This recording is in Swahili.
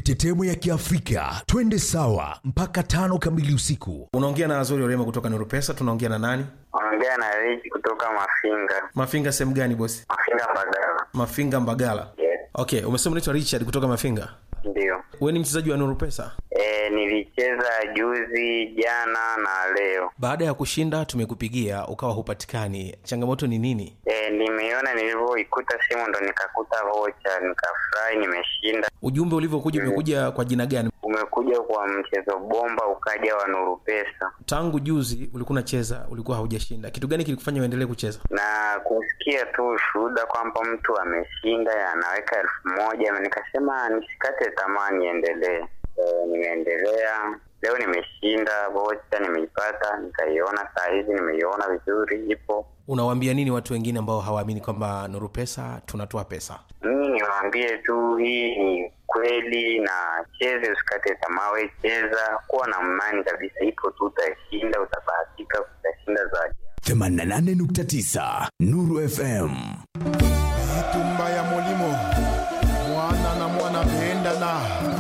mitetemo ya Kiafrika, twende sawa mpaka tano kamili usiku. unaongea na azori orema kutoka nuru pesa tunaongea na nani Ongea na Rich kutoka Mafinga. mafinga sehemu gani bosi Mafinga Mbagala. mafinga mbagala Yes, okay umesema unaitwa richard kutoka mafinga ndio. we ni mchezaji wa nuru pesa E, nilicheza juzi, jana na leo. baada ya kushinda tumekupigia ukawa hupatikani changamoto ni nini E, nimeona nilivyoikuta simu ndo nikakuta vocha, nikafurahi, nimeshinda. ujumbe ulivyokuja umekuja kwa jina gani Umekuja kwa mchezo bomba, ukaja wa Nuru Pesa tangu juzi ulikuwa unacheza ulikuwa haujashinda kitu gani kilikufanya uendelee kucheza na kusikia tu ushuhuda kwamba mtu ameshinda anaweka elfu moja nikasema nisikate tamaa, niendelee. E, nimeendelea leo, nimeshinda vocha, nimeipata, nikaiona saa hizi, nimeiona vizuri, ipo unawaambia nini watu wengine ambao hawaamini kwamba nuru pesa tunatoa pesa mimi niwaambie tu hii ni kweli na cheze usikate tamaa we cheza kuwa na imani kabisa ipo tu utashinda utabahatika utashinda zaidi 88.9 Nuru FM. itumba ya molimo mwana na mwana bendana